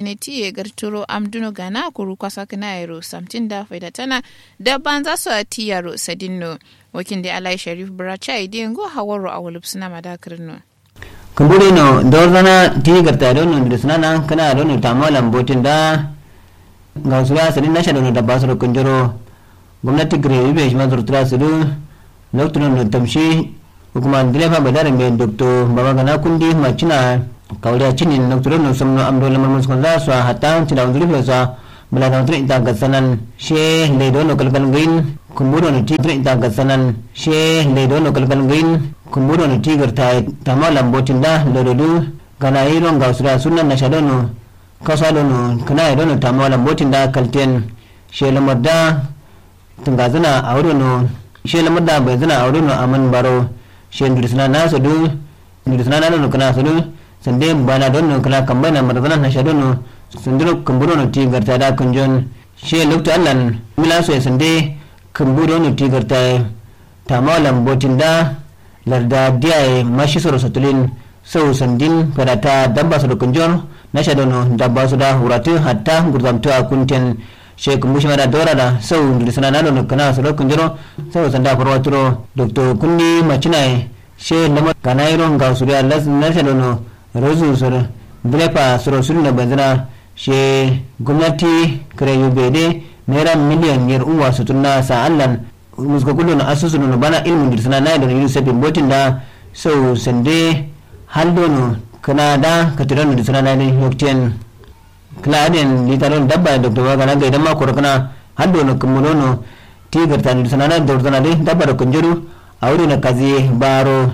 ne tiye garturo amduno gana kuru kwasa kana yaro samtin da faida tana da ban za su a tiyaro sadinno wakin da alai sharif bracha idiyan go hawaro a wulub suna madakarin no kumburi no dorzana ti garta don no suna nan kana don no tamo lambotin da ga su ya sadin nasha don da basu kunjoro gwamnati gare be shi mazur tura su lokacin no tamshi hukuma direfa badare me dokto baba gana kundi macina kawriya cinin doktor no somno amdo lamar muskon za su hatta ci da wani rufe sa bula da mutum ita ga sanan she leido no kalkal green kumburo no tigre ita ga sanan she leido no kalkal green kumburo no tigre ta tama lambotin da lododu gana iron ga sura sunan na shadono kasalo no kana iron no tama lambotin da kalten she lamar da tungazana a wurin no she lamar da bai zana a wurin no aman baro she ndurisna na sodu ndurisna na no kana sodu sande bana don no kana kambana marzana na shadono sunduro kumburo no ti garta da kunjon she lokto allan mila so sande kumburo no ti garta tamalan botin da larda diya mashi soro satulin sau sandin karata dabba su da kunjon na shadono dabba su da huratu hatta gurzamtu a kunten she kumbushi mara dora da sau ndirisana na no kana su da kunjoro sau sanda farwaturo dr kundi machinai she lamar kanairo ga su da na shadono rozu soro bilepa soro suru na banzana she gwamnati kare yubede naira miliyan yar uwa su tunna sa allan muska kullu na asusu no bana ilmu dirsana na da yusuf bin botin da so sande haldo no kana da katiran dirsana na ne yokten kladen litaron dabba da dr waga na ga idan ma koro kana haldo no kumulo no tigar ta dirsana na da dirsana dai dabba da kunjuru a wuri na kazi baro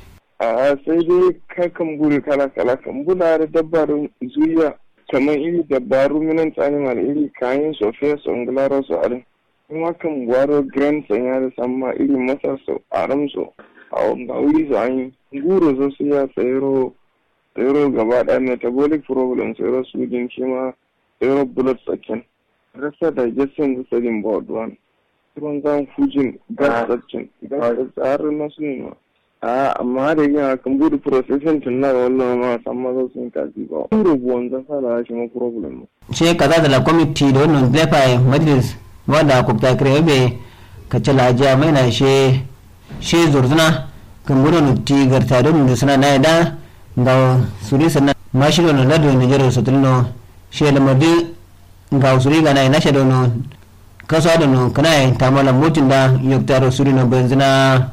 a sai dai kakan buri kala kala kan buna da dabarun zuya kamar iri dabaru minan animal iri kayan sofiya su ngularo su arin kuma kan gwaro grand sanya da samma iri masa su aram su a wanda wuri su an yi guro su su ya tsayaro tsayaro gaba ɗaya metabolic problem tsayaro su din shi ma tsayaro blood sakin rasa digestion da sadin board one ruwan zan fujin gas sakin gas tsarin na su ne amma da yin kan budu processing tun na wannan ma san maza sun kaji ba rubuwan zafa da shi ma problem ce kaza da la committee da wannan lefa majlis wanda ku ta kire be ka ce lajiya mai na she she zurzuna kan budu no ti garta don da suna na da ga suri sanna ma shi don lado ne jero sotulno she la madi ga suri ga na na she don kaso da no kana ta mala mutin da yoktaro suri no benzina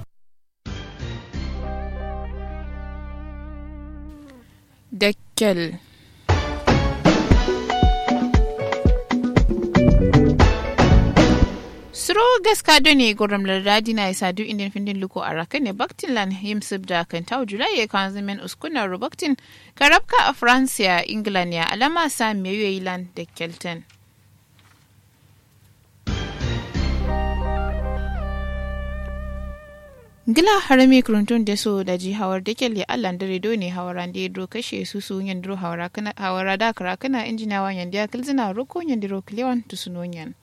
dakkel suro gaska doni gorom lardadi na isa du indin findin luko a raka ne baktin lan yimsib da kan tau julai ya kan zimen uskunar rubaktin karabka a francia england ya alama sa meyoyi lan da kelton gila harami kuruntun da so da ji hawar da kyalle allan da redo ne hawaran da ya dro kashe su su yan dro hawara da kara kana injinawa yan da ya kilzina roko yan dro kilewan tusunonyan